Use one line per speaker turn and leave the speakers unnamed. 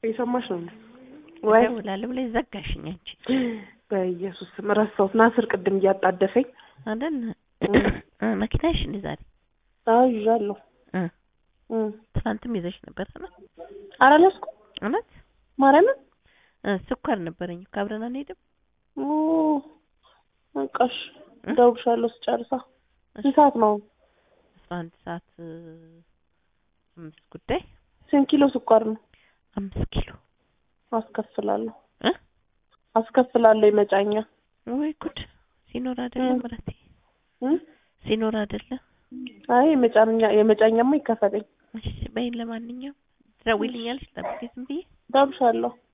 የሰማሽ ነው እንዴ? ወይ
እደውላለሁ ብለሽ ዘጋሽኝ አንቺ
በኢየሱስ ስም ረሳሁት። ናስር ቅድም እያጣደፈኝ
አይደል? መኪናሽ እንደ ዛሬ
አዎ ይዣለሁ።
እ
እ
ትናንትም ይዘሽ ነበር አይደል?
ኧረ አልያዝኩም
እውነት
ማርያምን
እ ስኳር ነበረኝ እኮ አብረን አንሄድም?
ኦ በቃሽ እደውልልሻለሁ ስጨርሳ። ስንት ሰዓት ነው?
አስራ አንድ ሰዓት እ አምስት ጉዳይ
ስንት ኪሎ ስኳር ነው?
አምስት ኪሎ
አስከፍላለሁ
እ
አስከፍላለሁ የመጫኛ
ወይ ጉድ ሲኖር አይደለም
እ
ምረቴ
እ
ሲኖር አይደለም
አይ የመጫኛ የመጫኛማ ይከፈለኝ።
እሺ በይን ለማንኛውም ትደውይልኛለሽ ጠብቄ ዝም ብዬ
እደውልልሻለሁ